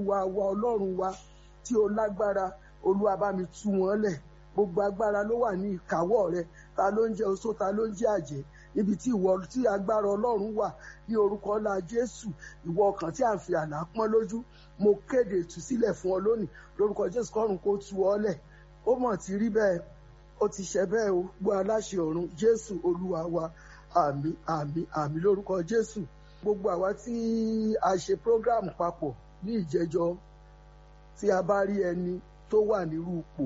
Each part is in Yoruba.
olúwa wa ọlọ́run wa tí ó lágbára olúwa bá mi tú wọn lẹ̀ gbogbo agbára ló wà ní ìkáwọ́ rẹ ta ló ń jẹ́ oṣó ta ló ń jẹ́ àjẹ́ ibi tí ìwọ tí agbára ọlọ́run wà ní orúkọ ńlá jésù ìwọ ọkàn tí à ń fi àlá pọ́n lójú mo kéde ìtúsílẹ̀ fún ọ lónìí lórúkọ jésù kọ́run kó tú ọ lẹ̀ ó mọ̀ ti rí bẹ́ẹ̀ ó ti ṣe bẹ́ẹ̀ o gbọ́ aláṣẹ ọ̀run jésù olúwa wa àmì àmì àmì lórúkọ jésù gbogbo àwa tí a ṣe program papọ̀ ní ìjẹjọ tí a bá rí ẹni tó wà nírú ipò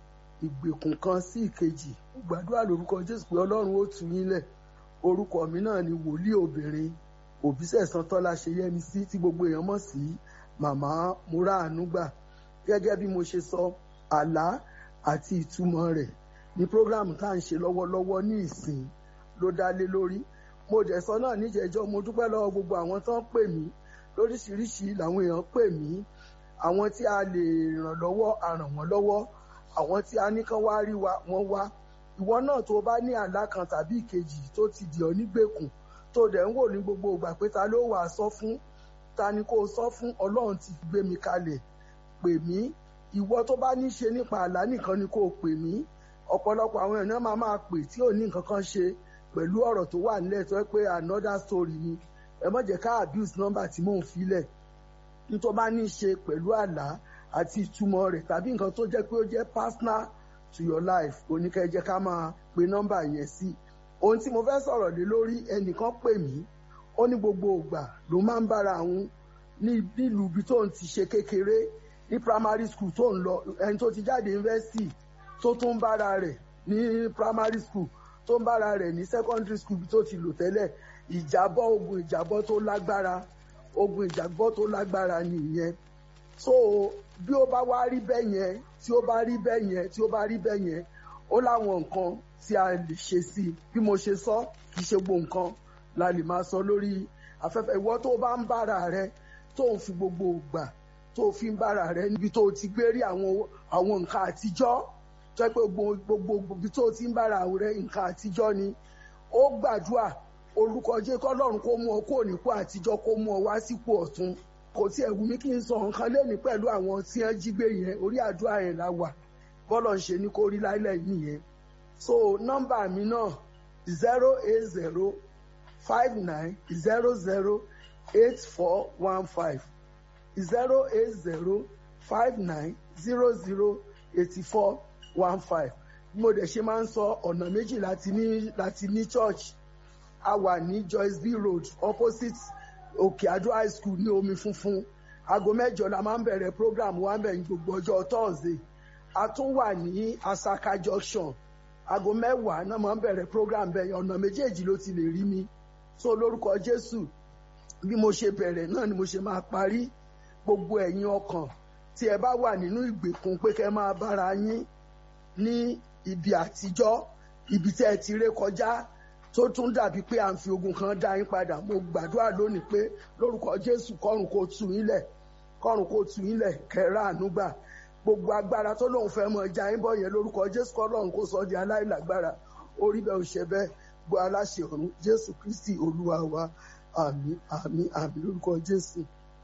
ìgbèkùn kan sí ìkejì gbàdúrà lórúkọ jésù pé ọlọ́run ó tú yín lẹ̀ orúkọ mi náà ni wòlíì obìnrin òbísẹ̀sán tọ́lá ṣe yẹmi sí tí gbogbo èèyàn mọ̀ sí màmá múra ànúgbà gẹ́gẹ́ bí mo ṣe sọ àlá àti ìtumọ̀ rẹ̀ ní prógrámù tá à ń ṣe lọ́wọ́lọ́wọ́ ní ìsìn ló dá lé lórí mo dẹ̀ sọ náà níjẹ̀jọ́ mo dúpẹ́ lọ́wọ́ gbogbo àwọn tó ń pè mí lóríṣiríṣi làwọn èèyàn pè mí àwọn tí a lè ràn lọ́wọ́ a ràn wọ́n lọ́wọ́ àwọn tí a ní kán wá rí wa wọ́n wá ìwọ náà tó bá ní àlá kan tàbí ìkejì tó ti dì ọ́ nígbèkùn tó dẹ̀ ń wò ní gbogbo ìgbà pé ta ló wàá sọ fún ta ni kó o sọ fún ọlọ́run ti gbé mi kalẹ̀ pè mí ìwọ tó bá ní ṣe nípa àlá nìkan ni kó o pè mí ọ̀pọ̀lọpọ̀ àwọn èèyàn máa máa pè tí ò ní nǹkan kan ṣe pẹ̀lú ọ̀rọ̀ tó wà nílẹ̀ tó yẹ pé another story ni ẹ má jẹ́ ká abuse number tí mò ń filẹ̀ nítorí bá ní ṣe pẹ̀lú àlá àti ìtumọ̀ rẹ̀ tàbí nǹkan tó jẹ́ pé ó jẹ́ personal to your life oníkẹ́jẹ́ ká máa pe nọ́mbà yẹn sí ohun tí mo fẹ́ sọ̀rọ̀ lé lórí ẹnìkan pè mí ó ní gbogbo ìgbà ló máa ń bára àwọn ní nílùú ibi tó ń ti ṣe kékeré ní primary school tó ń lọ ẹni tó ti jáde university tó tún ń bára rẹ̀ ní primary school tó ń bára rẹ̀ ní secondary school tó ti lò tẹ́lẹ̀ ìjábọ̀ ogun ìjábọ̀ tó lágbára ogun ìjábọ̀ tó lágbára nìyẹn so bí ó bá wá rí bẹ́ẹ̀ yẹn tí ó bá rí bẹ́ẹ̀ yẹn tí ó bá rí bẹ́ẹ̀ yẹn ó láwọn nǹkan tí a lè ṣe sí i bí mo ṣe sọ kì í ṣe gbogbo nǹkan la lè máa sọ lórí afẹ́fẹ́ ìwọ tó bá ń bára rẹ tó ń fi gbogbo ìgbà tó fi ń bára rẹ níbi tó ti gbé rí àwọn àwọn nǹkan àtijọ́ tó yẹ pé gbogbo ibi tó ti ń bára rẹ nǹkan àtijọ́ ni ó gbàdúrà orúkọ jẹ́ kọ́lọ́run kó mú ọ kó nípò àtijọ́ kó mú ọ wá sípò ọ̀tun kò tiẹ̀ wù mí kí n sọ nǹkan lẹ́ni pẹ̀lú àwọn tí wọ́n jí gbé yẹn orí àdúrà yẹn la wà bọ́lọ̀ ń ṣe ní kó rí láìlẹ̀ yìí yẹn so nọ́mbà mi náà zero eight zero five nine zero zero eight four one five zero eight zero five nine zero zero eighty four one five bí mo dẹ̀ ṣe máa ń sọ ọ̀nà méjì láti ní láti ní church a wà ní Joyce B Road opposite òkè àdó high school ní omi funfun aago mẹ́jọ la máa ń bẹ̀rẹ̀ program wa ń bẹ̀rẹ̀ gbogbo ọjọ́ Thursday a tún wà ní Asaka junction aago mẹ́wàá náà máa ń bẹ̀rẹ̀ program bẹ́ẹ̀ ọ̀nà méjèèjì ló ti lè rí mi so lórúkọ Jésù bí mo ṣe bẹ̀rẹ̀ náà ni mo ṣe máa parí gbogbo ẹ̀yin ọkàn tí ẹ bá wà nínú ìgbèkùn pé kẹ́ máa bára yín ní ibi àtijọ́ ibi tẹ́ ẹ ti ré kọjá tó tún dàbí pé à ń fi ogun kan dá yín padà mo gbàdúrà lónìí pé lórúkọ Jésù kọ́run kó tú yín lẹ̀ kọ́run kó tú yín lẹ̀ kẹ́rà ànúgbà gbogbo agbára tó lóun fẹ́ mọ ìjà yín bọ̀ yẹn lórúkọ Jésù kọ́lọ́run kó sọ di aláìlágbára orí bẹ́ẹ̀ ò ṣe bẹ́ẹ̀ gbọ́ aláṣẹ ọ̀run Jésù Kristi Olúwa wa àmín àmín àmín lórúkọ Jésù.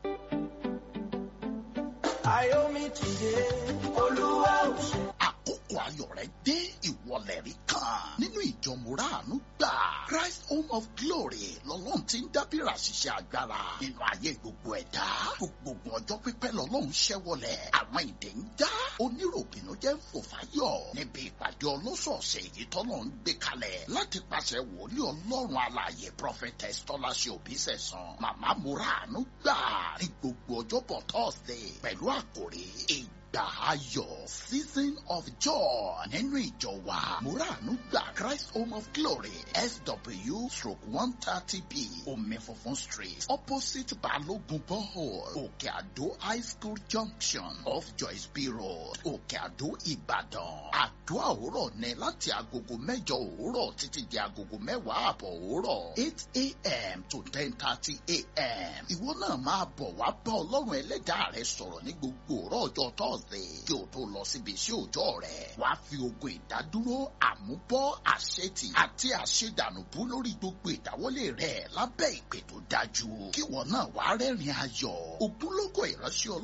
Ayomi ti dé, Olúwa ò ṣe. àkókò ayọ̀ rẹ dé ìwọlẹ̀ rí kan nínú ìjọ mùràánú gbà Christ Home of Glory lọ́lọ́run ti ń dábìrà ṣiṣẹ́ agbára nínú ayé gbogbo ẹ̀dá gbogbo ọjọ́ pípẹ́ lọ́lọ́run ṣẹ́wọlẹ̀ àwọn ìdè ń já oníròbìnú jẹ́ fòfáyọ̀ níbi ìpàdé ọlọ́sọ̀ọ̀sẹ̀ èyí tọ́lọ́ ń gbé kalẹ̀ láti pàṣẹ wòlíì ọlọ́run alààyè prophetess tọ́láṣẹ òbísẹ̀sán màmá mùràánú gbà ní gbogbo ọjọ́bọ̀ Thursday pẹ̀lú àkòrí ìgbà ayọ̀ season of joy nínú ìjọ wa muranu gba Christ Home of Glory SW stroke one thirty B omi funfun street opposite Balogun borehole Òkè Àdó high school junction off Joyce B road Òkè Àdó Ìbàdàn àdúrà òwúrọ̀ ní láti agogo mẹ́jọ òwúrọ̀ títí di agogo mẹ́wàá àbọ̀ òwúrọ̀ eight a.m. to ten thirty a.m. ìwọ náà máa bọ̀ wá bá ọlọ́run ẹlẹ́dàá rẹ sọ̀rọ̀ ní gbogbo òrọ̀ ọjọ́ Thursday kí o tó lọ síbi iṣẹ́ òòjọ́ rẹ̀ wá fi ogun ìdádúró àmúbọ́ àṣetì àti àṣedànùbú lórí gbogbo ìdáwọ́lé rẹ̀ lábẹ́ ìpè tó dájú kí wọn náà wá rẹ́rìn ayọ̀ ògúnlógó ìránṣẹ́ ọlọ́run